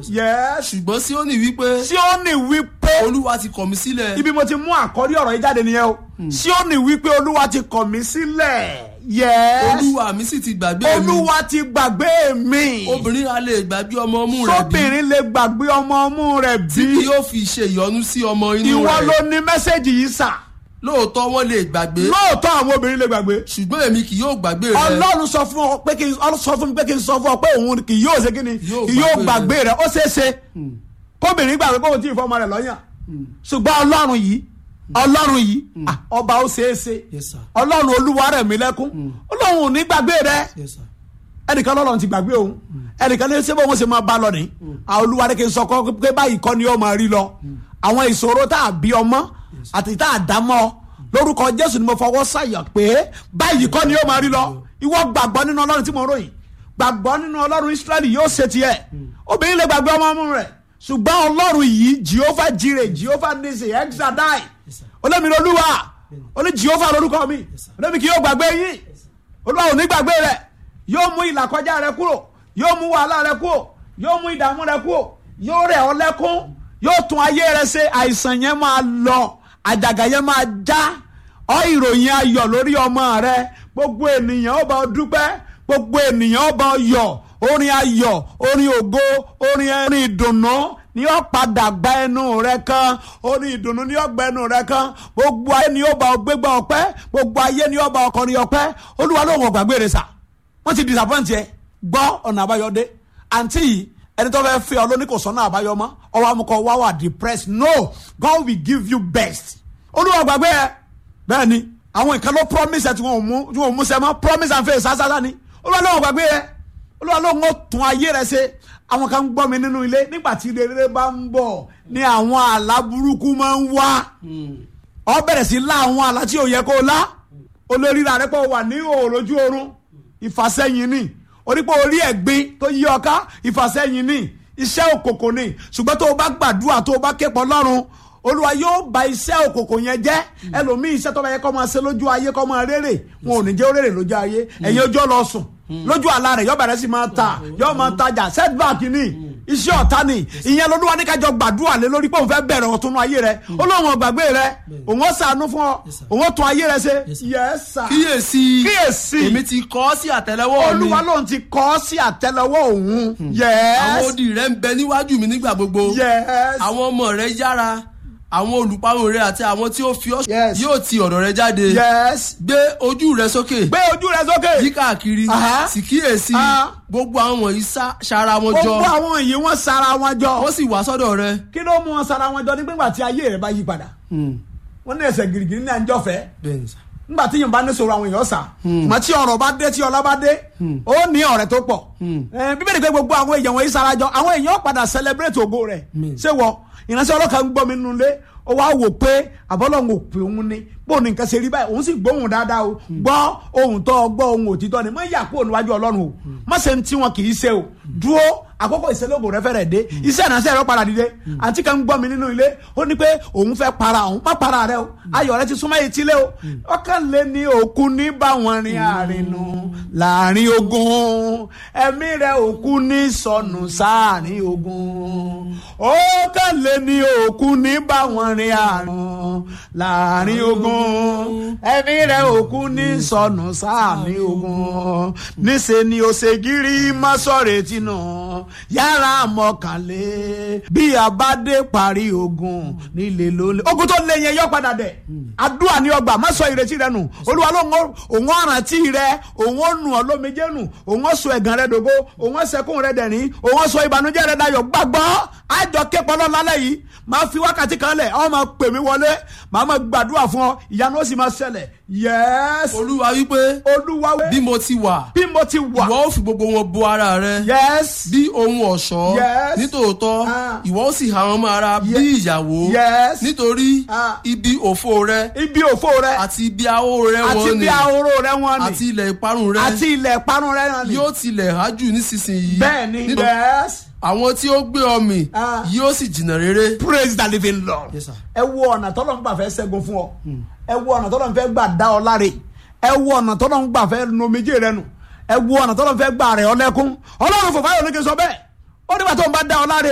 yes ṣùgbọ́n Síónì wípé Síónì wípé olúwa ti kọ̀ mí sílẹ̀ ibi mo ti mú àkọ́rí ọ̀rọ̀ yìí jáde nìyẹn o Síónì wípé olúwa ti kọ̀ mí sílẹ̀ yes olúwa mi sì ti gbàgbé mi olúwa ti gbàgbé mi obìnrin a lè gbàgbé ọmọ ọmú rẹ̀ bí sóbìnrin lè gbàgbé ọmọ ọmú rẹ̀ tí bí yóò fi ṣe ìyọnu sí ọmọ inú ìwọ rẹ̀ ló ní mẹ́sẹ̀gì yìí sà lóòótọ́ wọ́n lè gbàgbé lóòótọ́ àwọn obìnrin lè gbàgbé ṣùgbọ́n èmi kì yóò gbàgbé rẹ̀ ọlọ́run sọ fún ọ pé kí n sọ fún mi pé kí n sọ fún ọ pé òun kì yóò ṣe kí ni Yóò kì yóò gbàgbé gbàgbé rẹ ó ṣeé ṣe kóbìnrin gbàgbé kóhun tí ìfọmọ rẹ lọ́yàn ṣùgbọ́n ọlọ́run yìí ọlọ́run yìí ah, ọba ó ṣeé ṣe Yes, sir. ọlọ́run olúwa rẹ̀ mí lẹ́kún ọlọ́run ò ní gbàgbé rẹ Yes, sir. ẹnìkan lọ́lọ́run ti gbàgbé òun ẹnìkan ní sẹ́bọ̀ wọn ṣe máa bá lọ ní àwọn olúwa ní kí n sọ kọ́ pé báyìí kọ́ ni ó máa rí lọ àwọn ìṣòro tá a bí ọmọ àti tá a dá mọ́ ọ lórúkọ jésù ni mo fọwọ́ sàyà pé báyìí kọ́ ni ó máa rí lọ ìwọ gbàgbọ́ nínú ọlọ́run tí mo ròyìn gbàgbọ́ nínú ọlọ́run israẹli yóò ṣe tiẹ̀ obìnrin lè gbàgbé ọmọ ọmọ rẹ̀ ṣùgbọ́n ọlọ́run yìí jehovah jire jehovah nisi exadai olómìnira olúwa oní jehovah lórúkọ mi olómi kì yóò gbàgbé yín olúwa ò ní gbàgbé rẹ̀ yóò mú ìlàkọjá rẹ kúrò yóò mú wàhálà rẹ kúrò yóò mú ìdààmú rẹ kúrò yóò rẹ̀ ọ́ lẹ́kún yóò tún ayé rẹ ṣe àìsàn yẹn máa lọ àjàgà yẹn máa já ọ ìròyìn ayọ̀ lórí ọmọ rẹ gbogbo ènìyàn ó bá ọ dúpẹ́ gbogbo ènìyàn ó bá ọ yọ̀ orin ayọ̀ orin ògo orin orin ìdùnnú ni ó padà gba ẹnu rẹ kan orin ìdùnnú ni ó gba ẹnu rẹ kan gbogbo ayé ni ó bá ọ gbégbá ọpẹ́ gbogbo ayé ni ó bá ọ kọrin ọpẹ́ olúwa ló ń gbàgbé rẹ sà wọ́n ti disappoint yẹ gbọ́ ọ̀nà àbáyọdé àǹtí yìí ẹni tó fẹ́ fẹ́ ọ lóní kò sọ́nà àbáyọ mọ́ ọwọ́ amúkọ wá wà depressed no God will give you best olúwa gbàgbé ẹ bẹ́ẹ̀ ni àwọn ìkan ló promise ẹ tí wọ́n ò mú tí wọ́n ò mú sẹ́ mọ́ promise and faith sásásá ni olúwa ló ń gbàgbé ẹ olúwa ló ń tún ayé rẹ ṣe àwọn kan ń gbọ́ mi nínú ilé nígbà tí rere bá ń bọ̀ ni àwọn àlá burúkú máa ń wá ọ bẹ̀rẹ̀ sí lá àwọn àlá tí ò yẹ kó lá olóríra rẹ pé ó wà ní òòlójú oorun ìfàsẹ́yìn ni orípò orí ẹ̀gbin tó yí ọká ìfàsẹ́yìn ni iṣẹ́ òkòkò ni ṣùgbọ́n tó o bá gbàdúrà tó o bá képọ̀ lọ́rùn olúwa yóò ba iṣẹ́ òkòkò yẹn jẹ́ ẹlòmíì iṣẹ́ tó bá yẹ kó máa ṣe lójú ayé kó máa rere wọn ò ní jẹ́ ó rere lójú ayé ẹ̀yin ojú ọ lọ sùn lójú àlá rẹ̀ yóò bẹ̀rẹ̀ sí máa ta yóò máa tajà setback ni iṣẹ́ ọ̀tá ni ìyẹn lolúwa ní kájọ gbàdúrà lé lórí pé òun fẹ́ bẹ̀rẹ̀ ọ̀tún ayé rẹ̀ olóhùn ọ̀gbàgbé rẹ̀ òun ó ṣàánú fún ọ òun ó tún ayé rẹ̀ ṣe yes sir kíyèsí kíyèsí èmi ti kọ ọ́ sí àtẹ́lẹwọ́ mi olúwa lòun ti kọ́ ọ sí àtẹ́lẹwọ́ òun àwọn yes odi rẹ̀ ń bẹ níwájú mi nígbà gbogbo yes àwọn ọmọ rẹ̀ yára àwọn olùparun rẹ̀ àti àwọn tí ó fi ọ́ Yes. yóò ti ọ̀dọ̀ rẹ̀ jáde yes gbé ojú rẹ̀ sókè gbé ojú rẹ sókè yí káàkiri Aha. sì kíyèsí Ah. gbogbo àwọn wọ̀nyí sá- ṣara wọn jọ gbogbo àwọn yìí wọ́n sara wọn jọ wọ́n sì wá sọ́dọ̀ rẹ̀ kí ló mú wọn sara wọn jọ nígbà tí ayé rẹ bá yí padà wọ́n ní ẹsẹ̀ girigiri ní àjọfẹ́ bẹ́ẹ̀ ni sà. nígbà tí yorùbá ní sọ̀rọ̀ àwọn èèyàn sà mà tí ọ̀rọ̀ bá dé tí ọlá bá dé ó ní ọ̀rẹ́ tó pọ̀ Eh, bíbélì pé gbogbo àwọn èèyàn wọ̀nyí sarajọ àwọn èèyàn padà celebrate ògo rẹ̀ ṣé wọ ìránṣẹ́ ọlọ́kà ń gbọ́ mi nínú ilé ó wá wò pé àbọ́lọ́hún ò pè òun ni bó ní nǹkan ṣe rí báyìí òun sì gbóhùn dáadáa o gbọ́ ohun tó gbọ́ ohun òtítọ́ ni má yà kúrò níwájú ọlọ́run o má ṣe ń tí wọn kì í ṣe o dúró àkókò ìṣẹ́lógún rẹ fẹ́rẹ̀ dé iṣẹ́ ìránṣẹ́ rẹ padà dìde àti kan ń gbọ́ mi nínú ilé ó ní pé òun fẹ́ para òun má para rẹ o ayọ̀ rẹ ti súnmọ́ etílé o ọkàn lé ní òkú ní báwọn rin àrìnù láàrin ogun ẹ̀mí rẹ òkú ní sọnù sáàrin ogun ọkàn lé ní òkú ní báwọn rin àrùn láàrin ogun ẹ̀mí rẹ òkú ní sọnù sáàrin ogun níṣẹ́ ni ó ṣe gírí má sọ̀rọ̀ tìǹà yàrá mọ̀kànlé bí a bá dé parí ogun nílé lólè. ogun tó lé yẹn yọ padà dẹ̀ àdúrà ní ọgbà má sọ ìrètí rẹ nù olúwa ló ń òun ọ̀rántí rẹ òun ó nù ọ́ lómijé nù òun ó sọ ẹ̀gàn rẹ dògo òun ó sẹkún rẹ dẹ̀rín òun ó sọ ìbànújẹ́ rẹ dayọ̀ gbàgbọ́ àjọ képọ̀ lọ́la lẹ́yìn máa fi wákàtí kan lẹ̀ ọ́ máa pè mí wọlé màá máa gbàdúrà fún ọ ìyanu ó sì máa ṣẹlẹ̀ yẹ́s olúwa wípé olúwa wẹ́ bí mo ti wà bí mo ti wà ìwọ ó fi gbogbo wọn bo ara rẹ yẹ́s bí ohun ọ̀ṣọ́ Yes. nítòótọ́ Ah. ìwọ ó sì há wọn mọ́ ara bí ìyàwó Yes. nítorí Ah. ibi òfo rẹ ibi òfo rẹ àti ibi ahó rẹ àti wọn bí ni ahoro rẹ wọn ni àti ilẹ̀ ìparun rẹ àti ilẹ̀ ìparun rẹ náà ni yóò tilẹ̀ hájù nísinsìnyí bẹ́ẹ̀ ni Nítorí yẹ́s àwọn tí ó gbé ọ mì Ah. yóò sì jìnnà rere. praise the living lord. Yes, sir. ẹ wo ọ̀nà tọ́lọ́ ń gbà fẹ́ ṣẹ́gun fún ọ ẹ wo ọ̀nà tọ́lọ́ ń fẹ́ gbà dá ọ láre ẹ wo ọ̀nà tọ́lọ́ ń gbà fẹ́ nu omijé rẹ nù ẹ wo ọ̀nà tọ́lọ́ ń fẹ́ gbà rẹ̀ ọ lẹ́kún ọlọ́run fòfáyọ̀ ní kí n sọ bẹ́ẹ̀ ó nígbà tó ń bá dá ọ láre